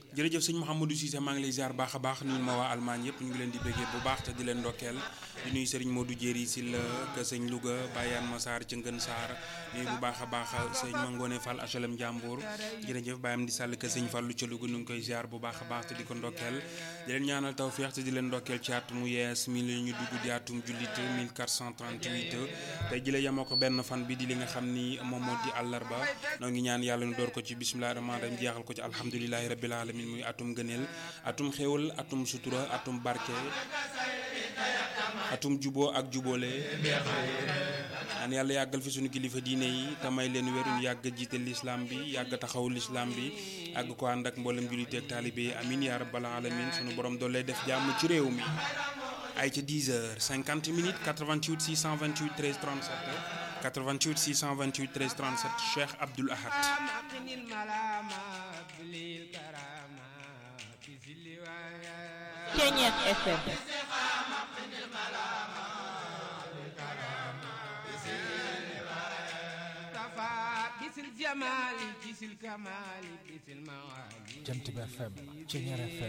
jërëjëf sëñ Mouhamadou Cissé maa ngi lay ziar baax a baax nuyu ma waa Allemagne yëpp ñu ngi leen di béggee bu baax te di leen ndokkeel di nuyu Serigne Modou Jéeri si la ka sëñ Louga Bayane Massar ci Ngën Saar nuyu bu baax a baax sëñ Mangone Fall HLM Ndiambour jërëjëf Bayam di sàll ka sëñ Fallu ca Louga ñu ngi koy ziar bu baax a baax te di ko ndokkeel di leen ñaanal tawfeex te di leen ndokkeel ci at mu yees mi la ñu dugg di atum jullit 1438 tey ji la yemoo ko benn fan bi di li nga xam ni moom moo di àllarba noo ngi ñaan yàlla ñu door ko ci bisimilah rahmaan rahim jeexal ko ci alhamdulilahi rabbil alamin muy atum gëneel atum xéwal atum sutura atum barke atum juboo ak jubóole ñaan yàlla yàggal fi suñu kilifa diine yi te may leen wér ñu yàgg jiite lislaam bi yàgg taxaw lislaam bi àgg ko ànd ak mboolem jullit ak taalibe yi amin yaa rabbal alamin suñu borom doole def jàmm ci réew mi ay ca 10 heures 50 minutes 88 628 13 37 88 628 13 37 Cheikh Abdoul Ahad Ceeñeex FM Jant bi FM Ceeñeex FM